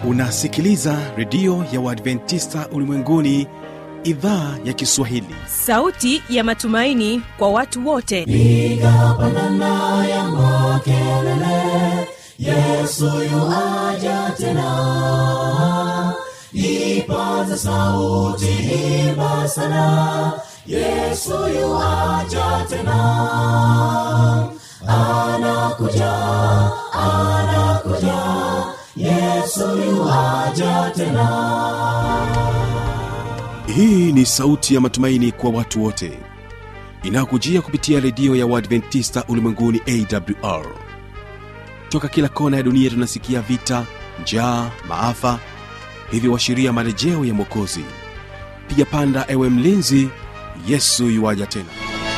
unasikiliza redio ya uadventista ulimwenguni idhaa ya kiswahili sauti ya matumaini kwa watu wote piga pandana ya makelele yesu yuaja tena ipaza sauti imba sana yesu yuaja tena anakuja anakuja yesu yuaja tena hii ni sauti ya matumaini kwa watu wote inayokujia kupitia redio ya uadventista ulimwenguni awr toka kila kona ya dunia tunasikia vita njaa maafa hivyo washiria marejeo ya mwokozi piga panda ewe mlinzi yesu yuwaja tena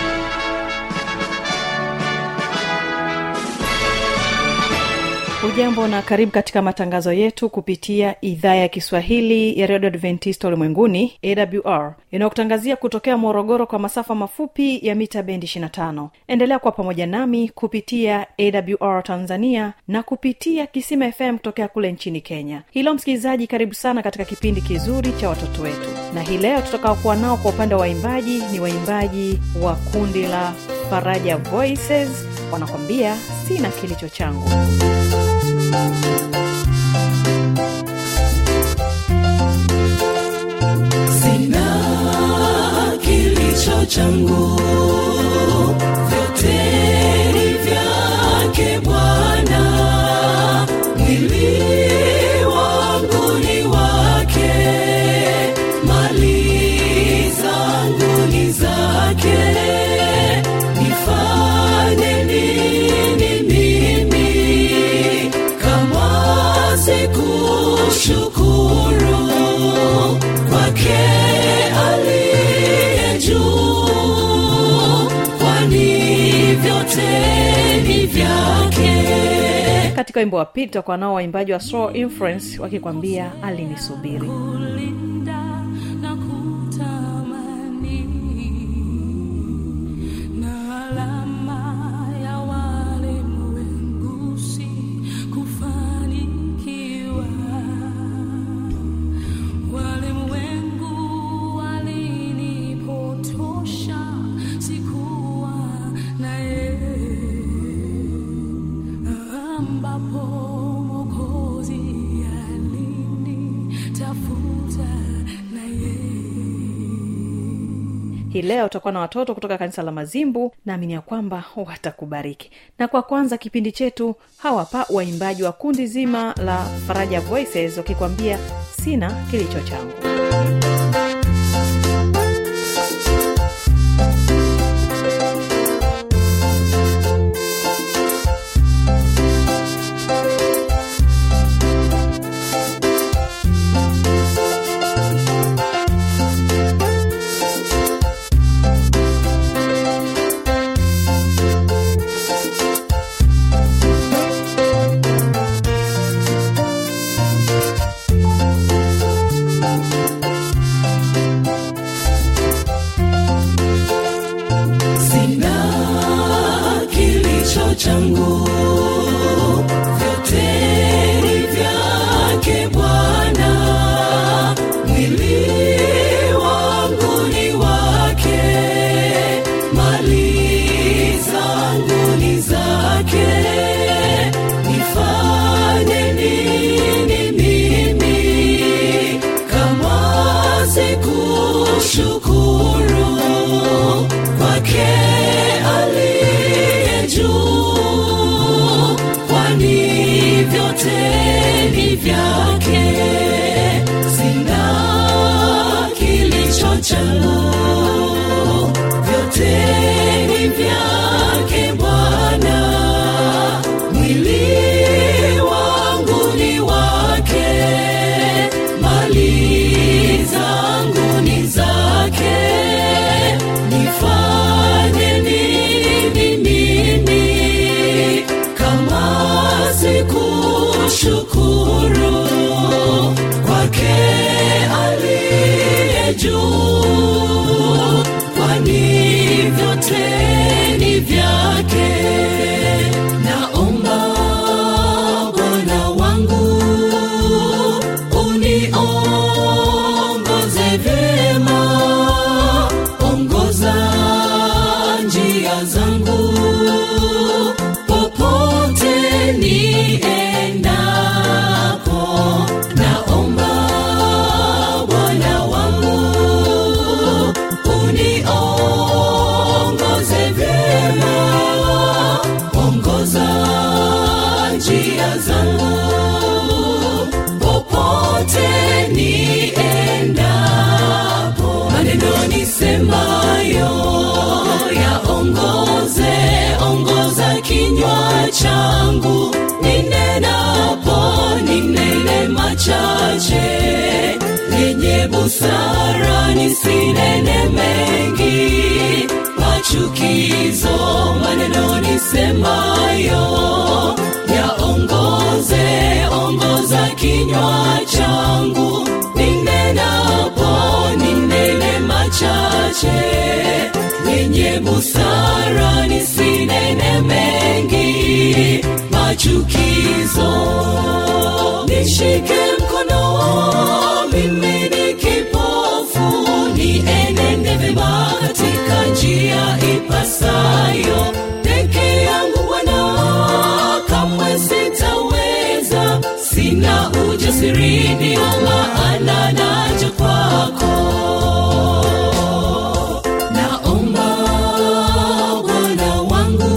ujambo na karibu katika matangazo yetu kupitia idhaa ya kiswahili ya redio adventista ulimwenguni awr inayokutangazia kutokea morogoro kwa masafa mafupi ya mita bendi 25 endelea kuwa pamoja nami kupitia awr tanzania na kupitia kisima fm kutokea kule nchini kenya hilo msikilizaji karibu sana katika kipindi kizuri cha watoto wetu na hii leo tutakaokuwa nao kwa upande wa waimbaji ni waimbaji wa kundi la faraja voices wanakwambia sina kilicho changu sina kilicho changu vyote ni vyake bwana mwili wangu ni wake mali zangu ni zake nifanye nini mimi kama sikushukuru kwake aliye juu kwani vyote ni vyake katika wimbo wa pili tutakuwa nao waimbaji wa Soul influence wakikwambia alinisubiri kulinda na kutamani na alama ya walimwengusi kufanikiwa walimwengu walinipotosha sikuwa naye ambapo mokozi alini tafuta naye hii leo utakuwa na watoto kutoka kanisa la mazimbu naamini ya kwamba watakubariki na kwa kwanza kipindi chetu hawapa waimbaji wa kundi zima la faraja voices wakikwambia sina kilicho changu sina kilicho changu vyote ni vyake bwana mwili wangu ni wake mali zangu ni zake nifanye nini mimi kama sikushukuru kwake aliye juu kwani vyote ni vyake sina kilicho changu vyote ni vyake bwana mwili wangu ni wake mali zangu ni zake nifanye nini mimi kama sikushukuru kwake aliye juu kwani vyote ni vyake naomba bwana wangu njia zangu popote niendapo naomba bwana wangu uniongoze vyema ongoza njia zangu popote niendapo maneno nisemayo yaongoze ongoza kinywa changu ninenapo ninene machache yenye busara nisinene mengi machukizo maneno nisemayo yaongoze ongoza kinywa changu ninenapo ninene machache yenye busara nisinene mengi machukizo nishike mkono mimi ni kipofu nienende vema katika njia ipasayo peke yangu bwana kamwe sitaweza sina ujasiri ndio maana naja kwako naomba bwana wangu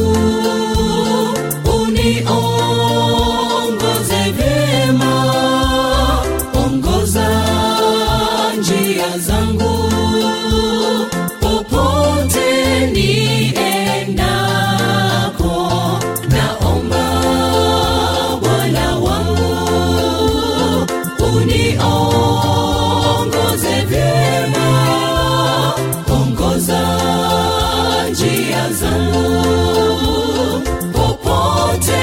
uniongoze vyema ongoza njia zangu popote niendapo naomba bwana wangu uniongoze vyema ongoza njia zangu popote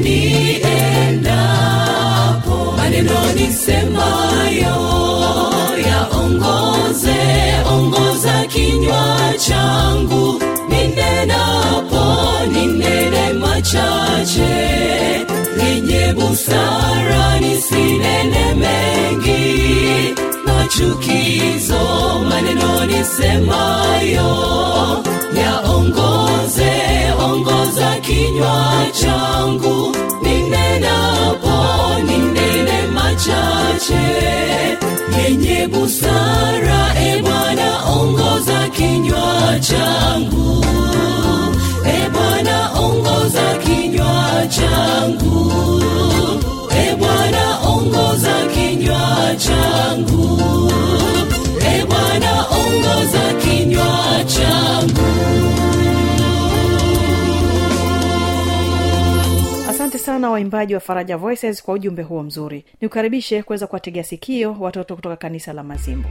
niendapo maneno nisemayo yaongoze ongoza kinywa changu ninenapo ninene machache yenye busara nisinene mengi machukizo maneno nisemayo yaongoze ongoza kinywa changu ninenapo ninene machache yenye busara e bwana ongoza kinywa changu e bwana ongoza kinywa changu e bwana ongoza kinywa changu e bwana ongoza kinywa changu asante sana waimbaji wa faraja voices kwa ujumbe huo mzuri nikukaribishe kuweza kuwategea sikio watoto kutoka kanisa la mazimbo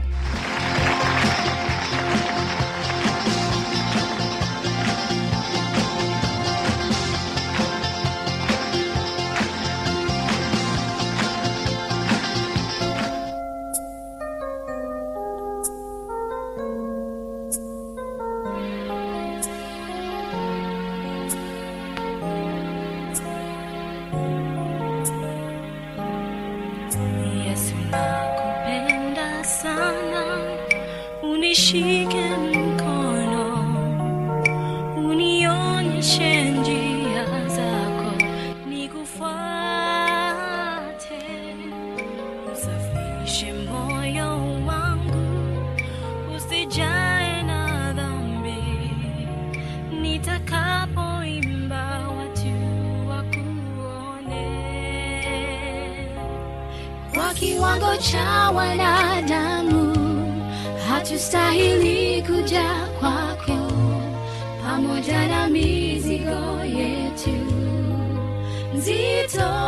Yesu nakupenda sana, unishike mkono, unionyeshe njia zako, nikufuate, usafishe moyo wangu, usijae na dhambi, nitakapoimba watu wakuone kwa kiwango cha wanadamu hatustahili kuja kwako pamoja na mizigo yetu nzito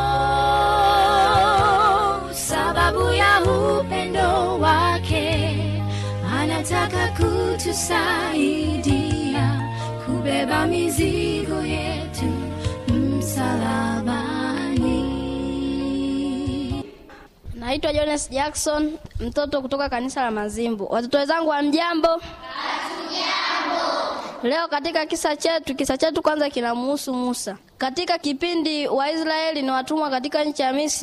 sababu ya upendo wake anataka kutusaidia kubeba mizigo yetu msalabani Naitwa Jonas Jackson, mtoto kutoka kanisa la Mazimbu. Watoto wenzangu wa mjambo? Leo katika kisa chetu, kisa chetu kwanza kinamuhusu Musa. Katika kipindi Waisraeli ni watumwa katika nchi ya Misri,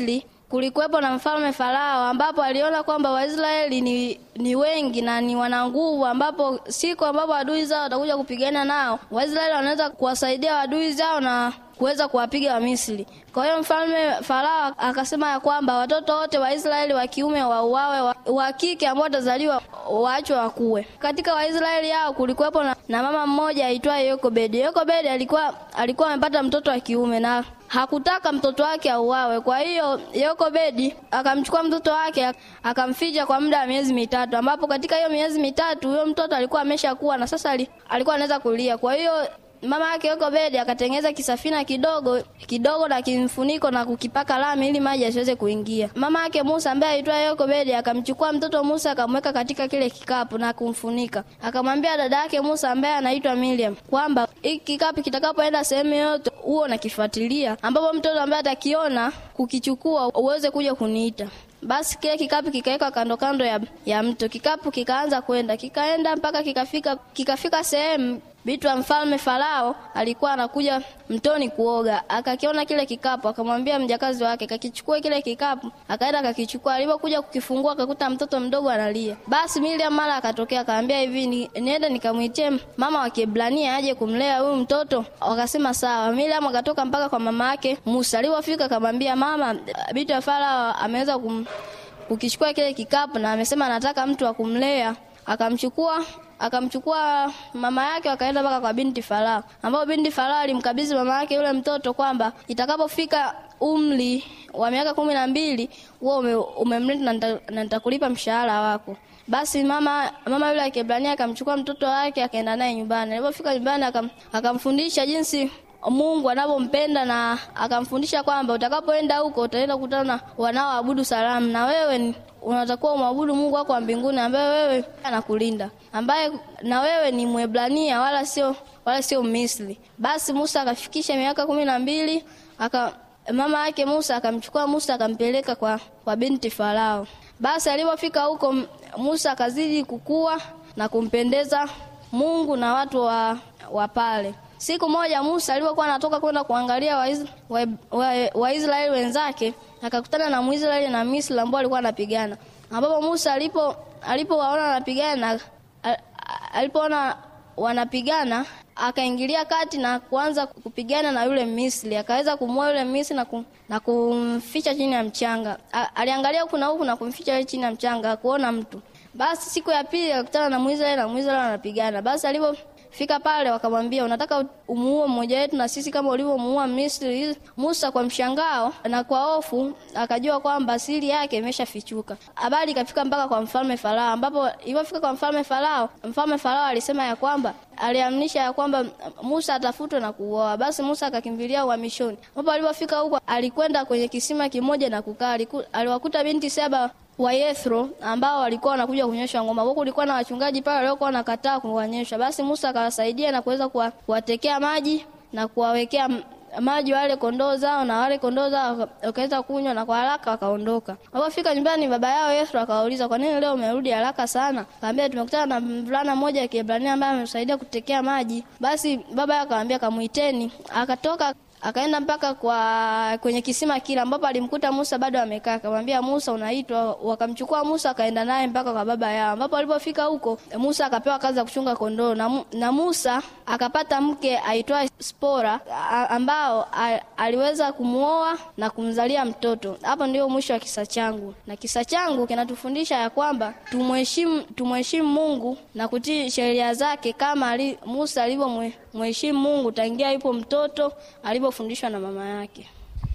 kulikuwepo na mfalme Farao ambapo aliona kwamba Waisraeli ni, ni wengi na ni wana nguvu, ambapo siku ambapo adui zao watakuja kupigana nao, Waisraeli wanaweza kuwasaidia adui zao na kuweza kuwapiga Wamisri. Kwa hiyo mfalme Farao akasema ya kwamba watoto wote wa Israeli wa kiume wauawe, wa, wa kike ambao watazaliwa waachwe wakuwe. Katika Waisraeli hao kulikuwepo na, na mama mmoja aitwaye Yokobedi. Yokobedi alikuwa alikuwa amepata mtoto wa kiume na hakutaka mtoto wake auawe. Kwa hiyo Yokobedi akamchukua mtoto wake akamficha kwa muda wa miezi mitatu, ambapo katika hiyo miezi mitatu huyo mtoto alikuwa ameshakuwa na sasa ali- alikuwa anaweza kulia. Kwa hiyo mama yake Yokobedi akatengeneza kisafina kidogo kidogo na kimfuniko na kukipaka lami ili maji yasiweze kuingia. Mama yake Musa ambaye aitwa Yokobedi akamchukua mtoto Musa akamweka katika kile kikapu na kumfunika. Akamwambia dada yake Musa ambaye anaitwa Miriam kwamba hiki kikapu kitakapoenda sehemu yoyote huo unakifuatilia, ambapo mtoto ambaye atakiona kukichukua uweze kuja kuniita. Basi kile kikapu kikawekwa kando kando ya, ya mto. Kikapu kikaanza kwenda, kikaenda mpaka kikafika kikafika sehemu Binti wa mfalme Farao alikuwa anakuja mtoni kuoga, akakiona kile kikapu, akamwambia mjakazi wake kakichukue kile kikapu. Akaenda akakichukua, alipokuja kukifungua akakuta mtoto mdogo analia. Basi Miriam mara akatokea akamwambia hivi, ni, niende nikamwitie mama wa Kiebrania aje kumlea huyu mtoto. Wakasema sawa. Miriam akatoka mpaka kwa mama yake Musa. Alipofika akamwambia mama, binti wa Farao ameweza kum, kukichukua kile kikapu na amesema anataka mtu wa kumlea. Akamchukua akamchukua mama yake wakaenda mpaka kwa binti Farao, ambapo binti Farao alimkabidhi mama yake yule mtoto kwamba itakapofika umri wa miaka kumi na mbili wewe ume, umemleta na nita- na nitakulipa mshahara wako. Basi mama mama yule wa Kiebrania akamchukua mtoto wake akaenda naye nyumbani. Alipofika nyumbani akam, akamfundisha jinsi Mungu anavyompenda na akamfundisha kwamba utakapoenda huko utaenda kukutana na wanaoabudu sanamu na wewe ni unatakiwa umwabudu Mungu wako wa mbinguni ambaye wewe anakulinda, ambaye na wewe ni Mwebrania wala sio wala sio Misri. Basi Musa akafikisha miaka kumi na mbili aka mama yake Musa akamchukua Musa akampeleka kwa, kwa binti Farao. Basi alipofika huko M- Musa akazidi kukua na kumpendeza Mungu na watu wa, wa pale. Siku moja Musa alipokuwa anatoka kwenda kuangalia Waisraeli wa, wa, Waisraeli wenzake akakutana na Mwisraeli na Misri ambao walikuwa wanapigana, ambapo Musa alipo alipowaona wanapigana a- a- alipoona wanapigana akaingilia kati na kuanza kupigana na yule Misri, akaweza kumua yule Misri na, kum, na kumficha chini ya mchanga. A, aliangalia huku na huku na kumficha yule chini ya mchanga, hakuona mtu. Basi siku ya pili akakutana na Mwisraeli na Mwisraeli wanapigana. Basi alipo fika pale wakamwambia unataka umuue mmoja wetu na sisi kama ulivyomuua Misri. Musa kwa mshangao na kwa hofu akajua kwamba siri yake imeshafichuka. Habari ikafika mpaka kwa mfalme Farao, ambapo ilipofika kwa mfalme Farao, mfalme Farao alisema ya kwamba aliamrisha ya kwamba Musa atafutwe na kuuawa. Basi Musa akakimbilia uhamishoni, ambapo alipofika huko alikwenda kwenye kisima kimoja na kukaa. Aliku- Aliwakuta binti saba wa Yethro ambao walikuwa wanakuja kunyesha ngoma. Huko kulikuwa na wachungaji pale waliokuwa wanakataa kuwanyesha. Basi Musa akawasaidia na kuweza kuwa- kuwatekea maji na kuwawekea m- maji wale kondoo zao, na wale kondoo zao waka- wakaweza kunywa na kwa haraka wakaondoka. Walipofika nyumbani, baba yao Yethro akawauliza, kwa nini leo umerudi haraka sana? Kaambia, tumekutana na mvulana mmoja wa Kiebrania ambaye ametusaidia kutekea maji. Basi baba yao akamwambia, kamuiteni. Akatoka akaenda mpaka kwa kwenye kisima kile ambapo alimkuta Musa bado amekaa. Akamwambia Musa, unaitwa. Wakamchukua Musa akaenda naye mpaka kwa baba yao, ambapo alipofika huko Musa akapewa kazi ya kuchunga kondoo na, Mu- na Musa akapata mke aitwaye Spora a- ambao a, aliweza kumuoa na kumzalia mtoto. Hapo ndio mwisho wa kisa changu, na kisa changu kinatufundisha ya kwamba tumheshimu tumheshimu Mungu na kutii sheria zake kama ali, Musa alivyomheshimu Mungu tangia yupo mtoto alivyofundishwa na mama yake.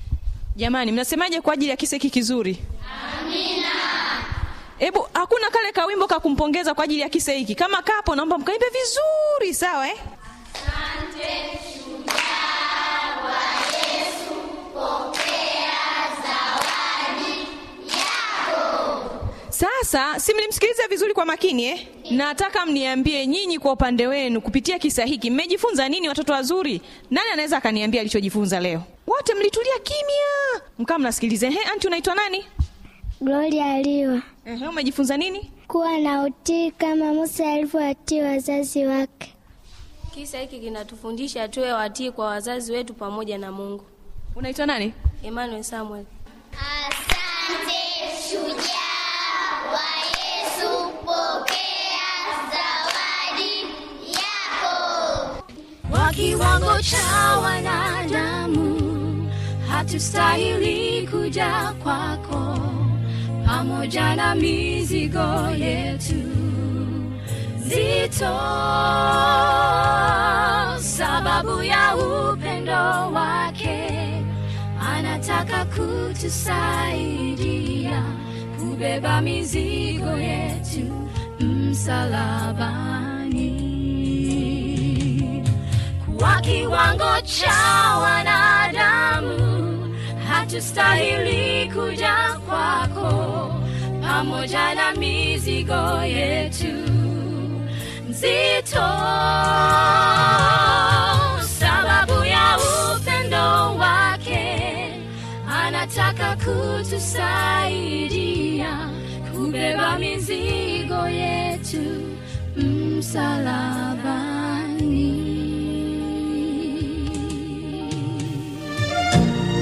jamani mnasemaje kwa ajili ya kisa hiki kizuri hebu hakuna kale kawimbo ka kumpongeza kwa ajili ya kisa hiki kama kapo naomba mkaimbe vizuri sawa eh? sasa si mlimsikiliza vizuri kwa makini eh? nataka mniambie nyinyi kwa upande wenu kupitia kisa hiki mmejifunza nini watoto wazuri nani anaweza akaniambia alichojifunza leo wote mlitulia kimya mkaa mnasikiliza he anti unaitwa nani Gloria aliwa Ehe, umejifunza nini kuwa na utii kama Musa alivyowatii wazazi wake. Kisa hiki kinatufundisha tuwe watii kwa wazazi wetu pamoja na Mungu. unaitwa nani Emmanuel Samuel. Asante. Asante shujaa wa Yesu, pokea zawadi yako. Kwa kiwango cha wanadamu hatustahili kuja kwako, pamoja na mizigo yetu zito, sababu ya upendo wake anataka kutusaidia kubeba mizigo yetu msalabani kwa kiwango cha wanadamu hatustahili kuja kwako pamoja na mizigo yetu nzito sababu ya upendo wake anataka kutusaidia kubeba mizigo yetu msalabani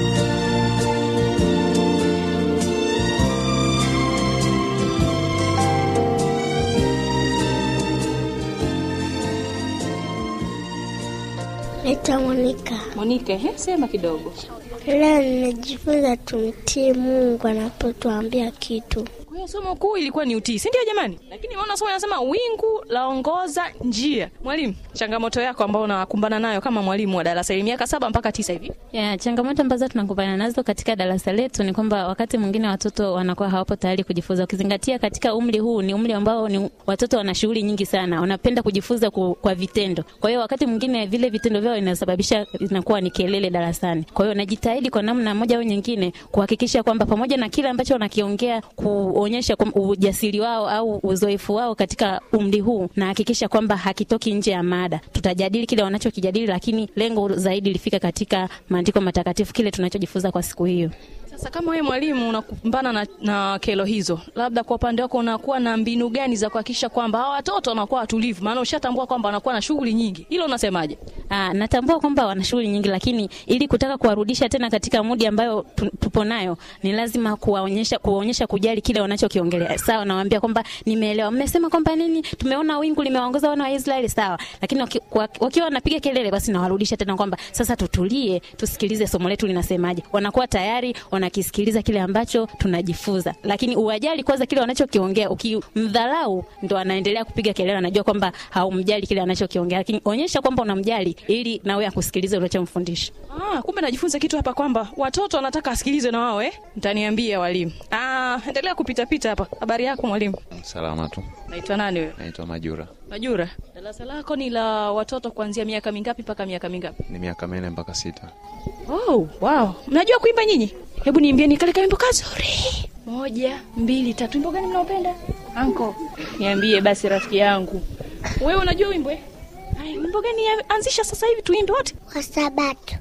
Naitwa Monika. monike he, sema kidogo Leo nimejifunza tumtii Mungu anapotuambia kitu. kwa hiyo somo kuu ilikuwa ni utii si ndio jamani lakini maona somo inasema wingu laongoza njia mwalimu changamoto yako ambao unakumbana nayo kama mwalimu wa darasa hili miaka saba mpaka tisa hivi Ya, changamoto ambazo tunakumbana nazo katika darasa letu ni kwamba wakati mwingine watoto wanakuwa hawapo tayari kujifunza, ukizingatia katika umri huu ni umri ambao ni watoto wana shughuli nyingi sana, wanapenda kujifunza ku, kwa vitendo. Kwa hiyo wakati mwingine vile vitendo vyao inasababisha inakuwa ni kelele darasani. Kwa hiyo najitahidi kwa namna moja au nyingine kuhakikisha kwamba pamoja na kile ambacho wanakiongea, kuonyesha kwamba ujasiri wao au uzoefu wao katika umri huu, nahakikisha kwamba hakitoki nje ya mada. Tutajadili kile wanachokijadili, lakini lengo zaidi lifika katika maandiko matakatifu, kile tunachojifunza kwa siku hiyo. sasa kama wewe mwalimu unakumbana na, na kero hizo labda kwa upande wako unakuwa na mbinu gani za kuhakikisha kwamba hawa watoto wanakuwa watulivu maana ushatambua kwamba wanakuwa na shughuli nyingi hilo unasemaje Aa, natambua kwamba wana shughuli nyingi, lakini ili kutaka kuwarudisha tena katika mudi ambayo tu- tupo nayo, ni lazima kuwaonyesha kuwaonyesha kujali kile wanachokiongelea. Sawa, nawaambia kwamba nimeelewa, mmesema kwamba nini, tumeona wingu limewaongoza wana wa Israeli, sawa, lakini waki- kwa- wakiwa wanapiga kelele, basi nawarudisha tena kwamba sasa tutulie, tusikilize somo letu linasemaje. Wanakuwa tayari wanakisikiliza kile ambacho tunajifunza, lakini uwajali kwanza kile wanachokiongea. Ukimdharau, ndo anaendelea kupiga kelele, anajua kwamba haumjali kile anachokiongea, lakini onyesha kwamba unamjali ili nawe akusikilize unachomfundisha. Ah, kumbe najifunza kitu hapa kwamba watoto wanataka asikilizwe na wao eh? Mtaniambia walimu. Ah, endelea kupita pita hapa. Habari yako mwalimu? Salama tu. Naitwa nani wewe? Naitwa Majura. Majura. Darasa lako ni la watoto kuanzia miaka mingapi mpaka miaka mingapi? Ni miaka minne mpaka sita. Oh, wow. Mnajua kuimba nyinyi? Hebu niimbieni kale kaimbo kazuri. Moja, mbili, tatu. Wimbo gani mnaopenda? Anko. Niambie basi rafiki yangu. Wewe unajua wimbo eh? Hai, wimbo gani ya- anzisha sasa hivi tuimbe wote? Kwa Sabato.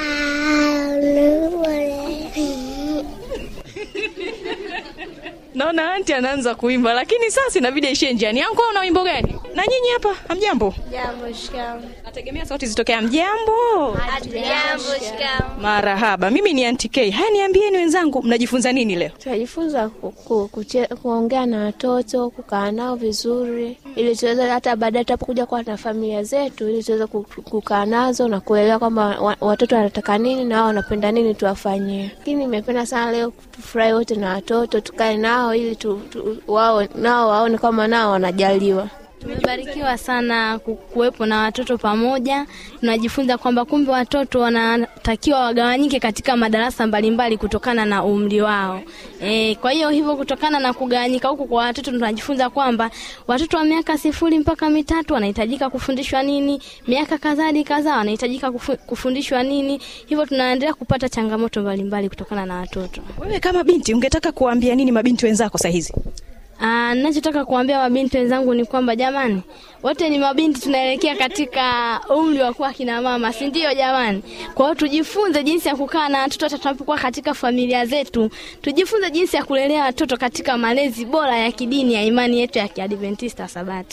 Naona anti anaanza kuimba lakini sasa inabidi aishie njiani. Anko una wimbo gani? Na nyinyi hapa hamjambo? Jambo, shikamoo. Nategemea sauti zitokea mjambo. Jambo, shikamoo. Marahaba. Mimi ni Auntie K. Haya niambieni wenzangu mnajifunza nini leo? tunajifunza ku, ku, kuche, kuongea na watoto kukaa nao vizuri ili tuweze hata baadaye tunapokuja kuwa na familia zetu ili tuweze ku- kukaa nazo na kuelewa kwamba wa- watoto wanataka nini na wao wanapenda nini tuwafanyie lakini nimependa sana leo tufurahi wote na watoto tukae nao ili tu, tu, wao nao waone kwamba nao wanajaliwa Tumebarikiwa sana ku- kuwepo na watoto pamoja. Tunajifunza kwamba kumbe watoto wanatakiwa wagawanyike katika madarasa mbalimbali kutokana na umri wao. E, kwa hiyo hivyo kutokana na kugawanyika huku kwa watoto tunajifunza kwamba watoto wa miaka sifuri mpaka mitatu wanahitajika kufundishwa nini, miaka kadhaa kadhaa wanahitajika kufu- kufundishwa nini. Hivyo tunaendelea kupata changamoto mbalimbali kutokana na watoto. Wewe kama binti ungetaka kuambia nini mabinti wenzako saa hizi? Ah, ninachotaka kuambia mabinti wenzangu ni kwamba jamani, wote ni mabinti, tunaelekea katika umri wa kuwa kina mama, si ndio jamani? Kwa hiyo tujifunze jinsi ya kukaa na watoto hata tunapokuwa katika familia zetu, tujifunze jinsi ya kulelea watoto katika malezi bora ya kidini ya imani yetu ya Kiadventista Sabato.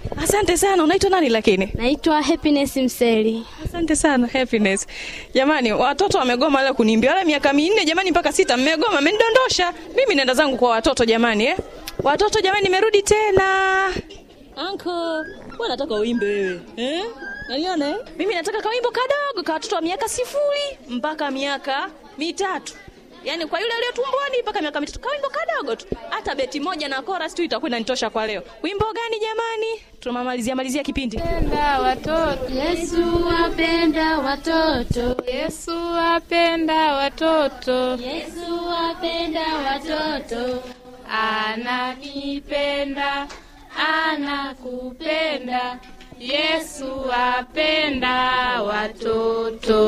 asante sana unaitwa nani lakini Naitwa Happiness Mseli. asante sana happiness jamani watoto wamegoma leo kuniimbia wala miaka minne jamani mpaka sita mmegoma mmenidondosha mimi naenda zangu kwa watoto jamani eh? watoto jamani nimerudi tena anko nataka uimbe wewe eh? naliona eh? mimi nataka kawimbo kadogo ka watoto wa miaka sifuri mpaka miaka mitatu yaani kwa yule aliyo tumboni mpaka miaka mitatu kawimbo kadogo tu hata beti moja na chorus tu itakuwa inanitosha kwa leo wimbo gani jamani tunamalizia malizia kipindi Penda watoto. Yesu apenda watoto. Yesu apenda watoto. Yesu apenda watoto. Ananipenda, anakupenda. Yesu apenda watoto.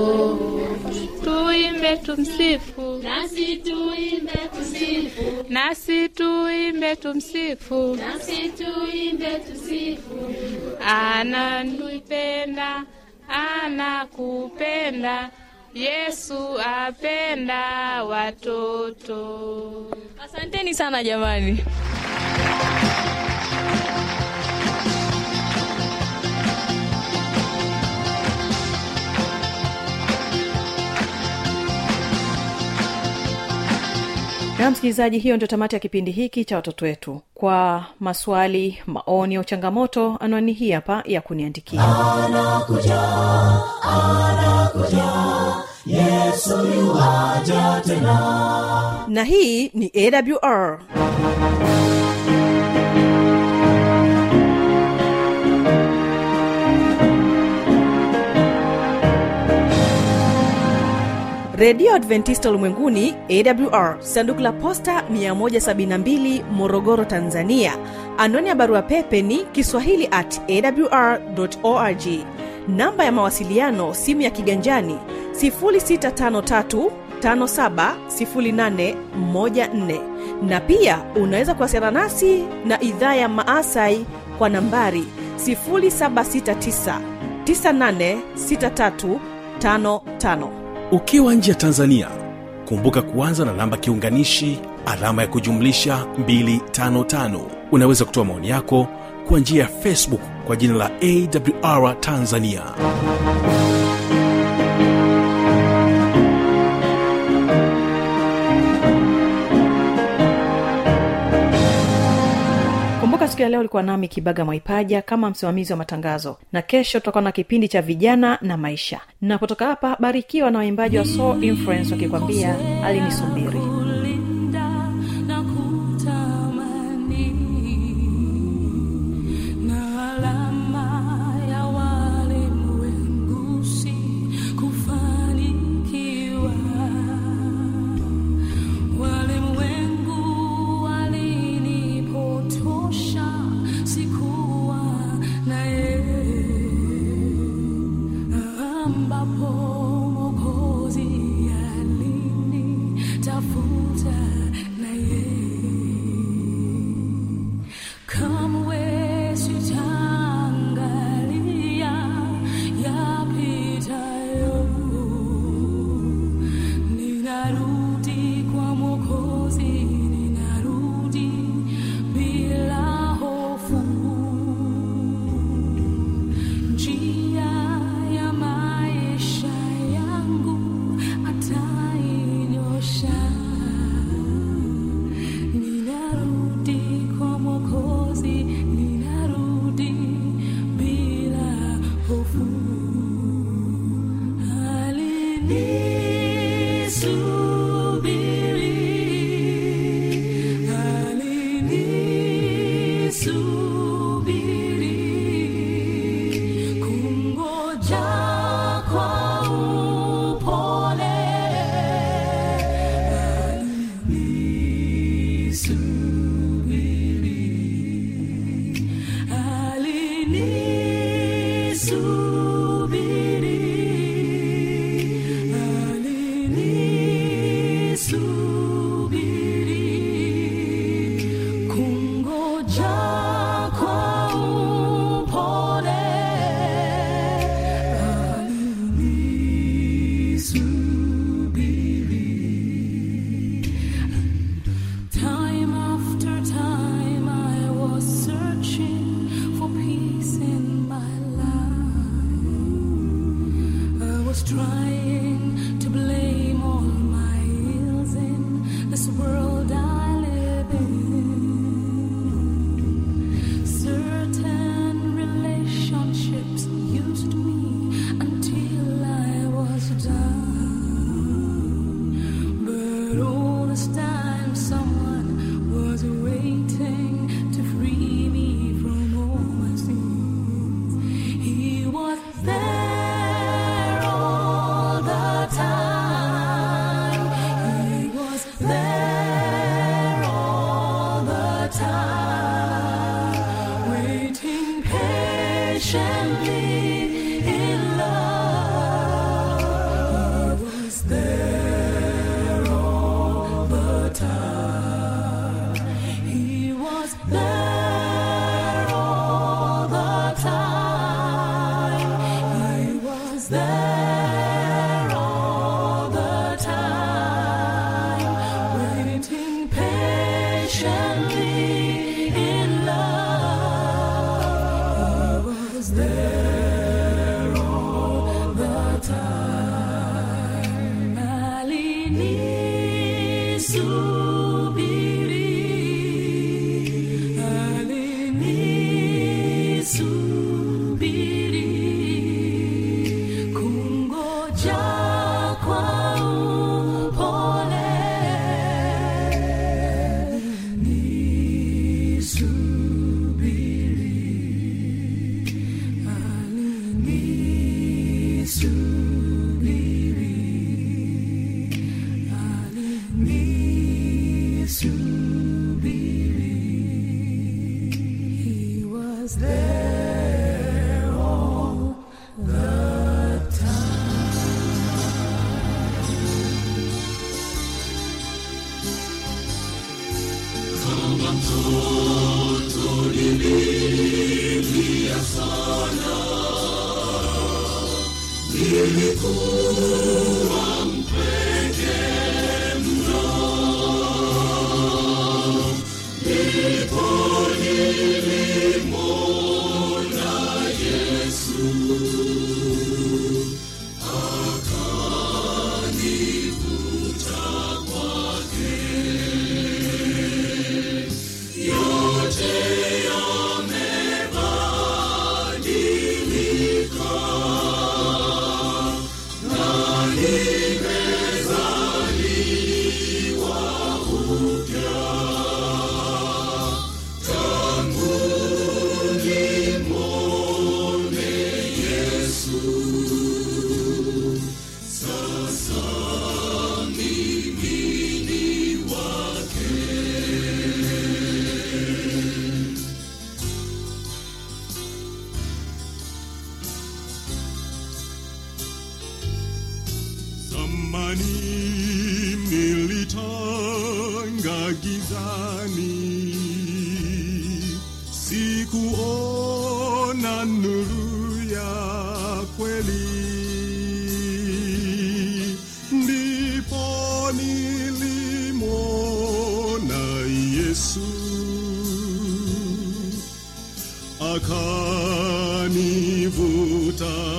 Tuimbe tumsifu. Nasi tuimbe tumsifu. Nasi tuimbe tumsifu. Nasi tuimbe tumsifu. Ananipenda, anakupenda. Yesu apenda watoto. asanteni sana jamani na msikilizaji hiyo ndio tamati ya kipindi hiki cha watoto wetu kwa maswali maoni au changamoto anwani hii hapa ya kuniandikia anakuja anakuja yesu yuwaja tena na hii ni awr redio adventista ulimwenguni awr sanduku la posta 172 morogoro tanzania anwani ya barua pepe ni kiswahili at awr org namba ya mawasiliano simu ya kiganjani 653 570814 na pia unaweza kuwasiliana nasi na idhaa ya maasai kwa nambari 769 986355 ukiwa nje ya tanzania kumbuka kuanza na namba kiunganishi alama ya kujumlisha 255 unaweza kutoa maoni yako kwa njia ya facebook kwa jina la awr tanzania kumbuka siku ya leo ulikuwa nami kibaga mwaipaja kama msimamizi wa matangazo na kesho tutakuwa na kipindi cha vijana na maisha napotoka hapa barikiwa na waimbaji wa soul influence wakikwambia alinisubiri na kutamani na alama ya walimwengu si kufanikiwa walimwengu walinipotosha sikuwa na yeye ambapo mokozi alinitafuta na yeye kamwe sitaangalia yapitayo ninarudi kwa mokozi ninarudi bila hofu njia ya maisha was trying to blame all my ills in this world I live in. Certain relationships used me until I was done. But all this time, someone was waiting to free me from all my sins. He was there all the time. He was there all the time, waiting patiently in love. He was there all the time. He was there all the time. He was there all the time, waiting patiently in love. He was there all the time. Alini subiri, alini subiri, kungoja kwa upole. Alini subiri, alini subiri, alini subiri. He was there all the Kama mtoto nililia sana, nilikuwa mpweke mno, ndipo nilimwona Yesu akanivuta kwake yote yamebadilika na nimezaliwa upya tangu nimwone Yesu sasa mimi ni wake Zamani nilitanga gizani, sikuona nuru ya kweli. Ndipo nilimwona Yesu akanivuta